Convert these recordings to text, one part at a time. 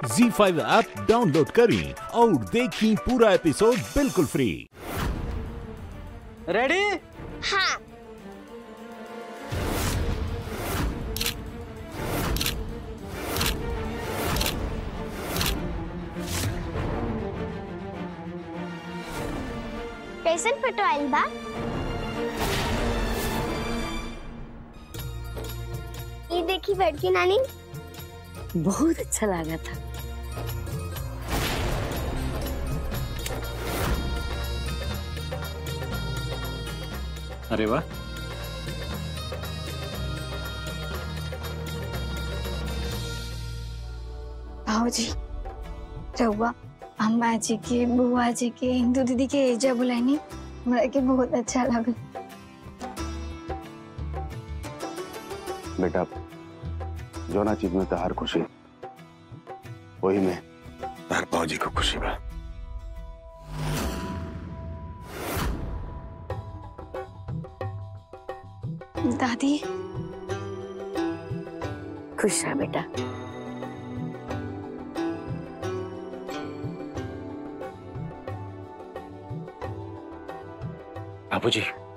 जी five app download करें और देखें पूरा एपिसोड बिल्कुल फ्री रेडी हाँ कैसन फोटो आइल बा ये देखी बड़की नानी बहुत अच्छा लगा था अरे वाह भाजी रहुआ अम्मा जी के बुआ जी के हिंदू दीदी के एजा बुलानी हमरा के बहुत अच्छा लगल बेटा जोना चीज में तहार खुशी वही में तहार फौजी को खुशी बा दादी खुश रहा बेटा बाबूजी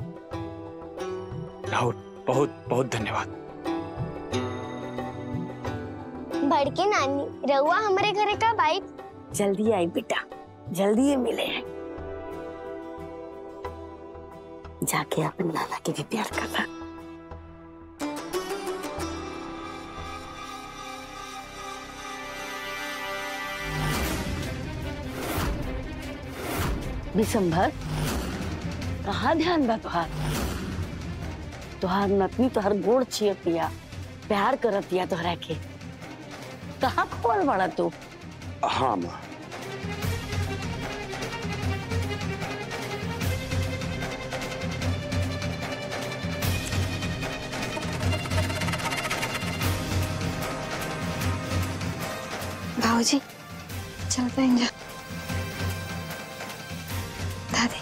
राहुल बहुत बहुत धन्यवाद बड़की नानी रहुआ हमारे घरे कब आई जल्दी आई बेटा जल्दी ही मिले हैं जाके अपने नाना के भी प्यार करना विशंभर कहाँ ध्यान बा तुहार तुहार नतनी तुहार गोड़ छियतिया प्यार करतिया तोहरा के कहाँ खोल बड़ा तू हाँ माँ भाजी चलते हैं जा दादी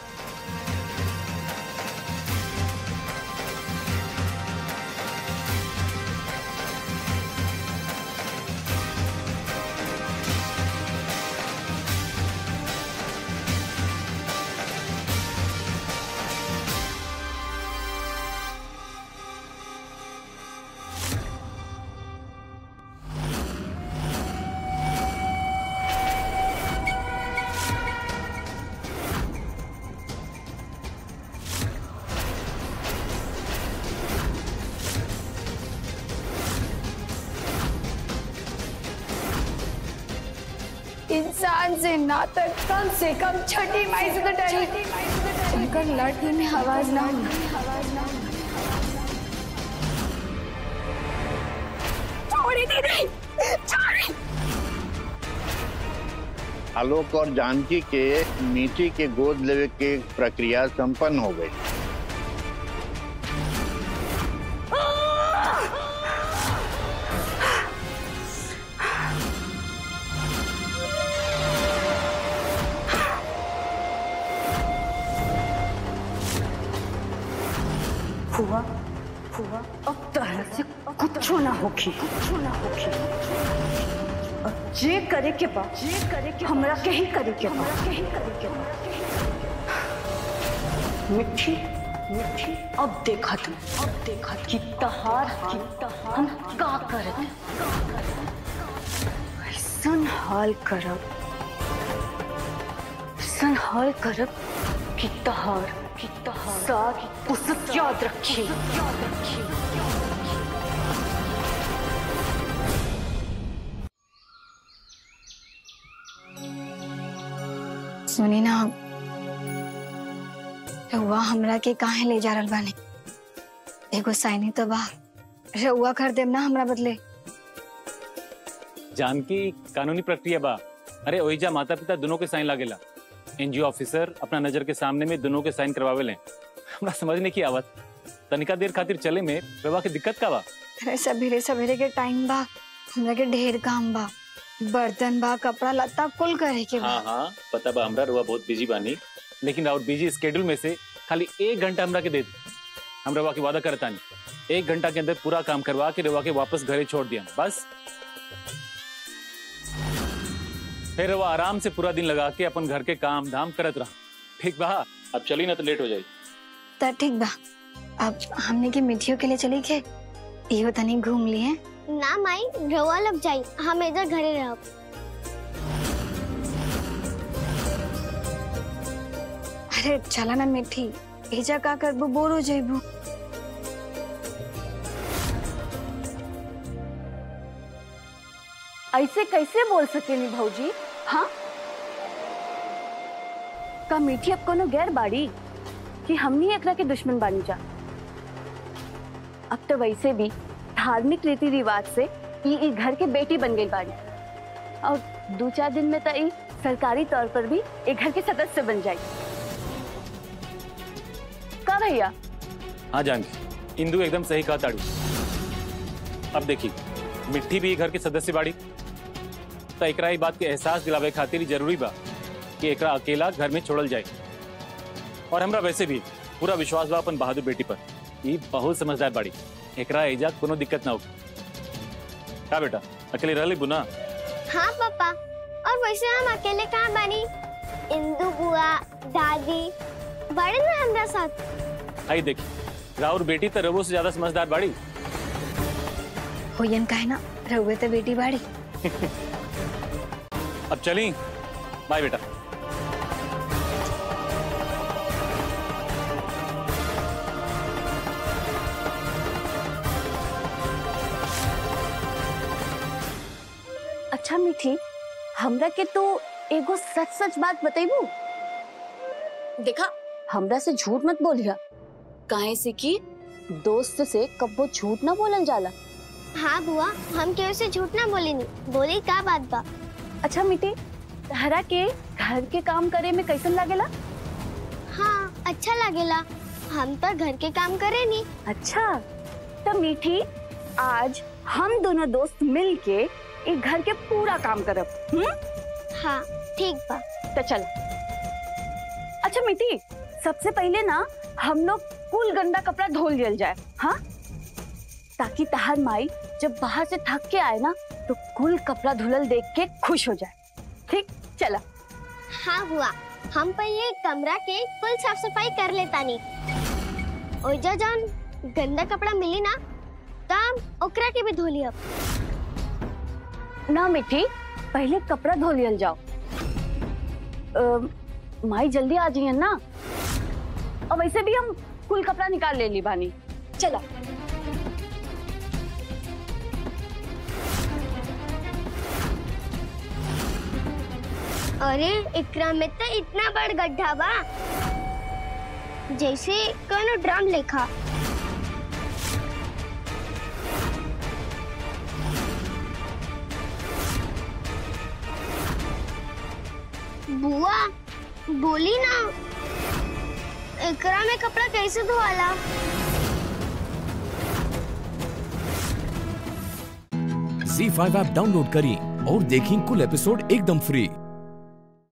इंसान से नाता कम से कम छठी माई से तो डरी उनकर लड़की में आवाज ना हो छोड़ी दीदी छोड़ी आलोक और जानकी के मीठी के गोद लेवे के प्रक्रिया संपन्न हो गई फुआ फुआ अब तरह से कुछ ना होखी कुछ ना होखी अब जे करे के बा जे करे के हमरा के ही करे के बा के ही करे के बा मिठी मिठी अब देखा तुम अब देखा कि तहार कि तहार हम का करत ऐसन हाल करब ऐसन हाल करब कि तहार कि तहार सारी पुसत याद रखी याद रखी सुनी ना रहुआ हमरा के काहे ले जा रहल बानी एगो साइनी तो बा रहुआ कर देम ना हमरा बदले जानकी कानूनी प्रक्रिया बा अरे ओहिजा माता पिता दोनों के साइन लागेला एनजीओ ऑफिसर अपना नजर के सामने में दोनों के साइन करवावे ले हमरा समझ नहीं की आवत तनिका देर खातिर चले में प्रभा के दिक्कत का बा अरे सवेरे सवेरे के टाइम बा हमरा के ढेर काम बा बर्तन बा कपड़ा लत्ता कुल करे के बा हाँ हाँ पता बा हमरा रुआ बहुत बिजी बानी लेकिन और बिजी स्केड्यूल में से खाली एक घंटा हमरा के दे दी हम रवा के वादा करता नहीं एक घंटा के अंदर पूरा काम करवा के रवा के वापस घरे छोड़ दिया बस फिर वो आराम से पूरा दिन लगा के अपन घर के काम धाम करत रहा ठीक बा अब चली ना तो लेट हो जाई तो ठीक बा अब हमने के मिठियों के लिए चली के इहो तनी घूम लिए ना माई रउआ लग जाई हम इधर घरे रहब अरे चला ना मिठी एजा का करबू बोर हो जाइबू ऐसे कैसे बोल सकेनी भौजी हाँ का मीठी अब कोनो गैर बाड़ी कि हमनी एकरा के दुश्मन बानी जा अब तो वैसे भी धार्मिक रीति रिवाज से ई ई घर के बेटी बन गई बाड़ी और दो चार दिन में तो ई सरकारी तौर पर भी एक घर के सदस्य बन जाए का भैया हाँ जानकी इंदू एकदम सही कहा ताड़ू अब देखी मिट्टी भी घर के सदस्य बाड़ी तो एकरा ई बात के एहसास दिलावे खातिर ही जरूरी बा कि एकरा अकेला घर में छोड़ल जाए और हमरा वैसे भी पूरा विश्वास बा अपन बहादुर बेटी पर ई बहुत समझदार बाड़ी एकरा एजा कोनो दिक्कत ना हो का बेटा अकेले रह ली बुना हाँ पापा और वैसे हम अकेले कहाँ बनी इंदू बुआ दादी बड़े ना हमरा साथ आई देखी राउर बेटी तो रवो से ज्यादा समझदार बाड़ी होयन काहे ना रहुए तो बेटी बाड़ी अब चली बाय बेटा अच्छा मीठी हमरा के तो एगो सच सच बात बतेबू देखा हमरा से झूठ मत बोलिया काहे से कि दोस्त से कब्बो झूठ ना बोलल जाला हाँ बुआ हम केहू से झूठ ना बोली नहीं बोली का बात बा अच्छा मीठी तहरा के घर के काम करे में कैसन लागेला हाँ अच्छा लगेला हम तो घर के काम करे नहीं अच्छा तो मीठी आज हम दोनों दोस्त मिल के एक घर के पूरा काम करब हम्म हाँ ठीक बा तो चल अच्छा मीठी सबसे पहले ना हम लोग कुल गंदा कपड़ा धो लियल जाए हाँ ताकि तहार माई जब बाहर से थक के आए ना तो कुल कपड़ा धुलल देख के खुश हो जाए ठीक चला हाँ बुआ हम पहले कमरा के कुल साफ सफाई कर लेता नहीं ओइजा जौन गंदा कपड़ा मिली ना तब ओकरा के भी धो लियब ना मिठी पहले कपड़ा धो लियल जाओ अ, माई जल्दी आ जाइए ना और वैसे भी हम कुल कपड़ा निकाल ले ली बानी चला अरे इकरा में तो इतना बड़ गड्ढा बा जैसे कोनो ड्रम लेखा बुआ बोली ना एकरा में कपड़ा कैसे धोवाला झी फाइव ऐप डाउनलोड करें और देखें कुल एपिसोड एकदम फ्री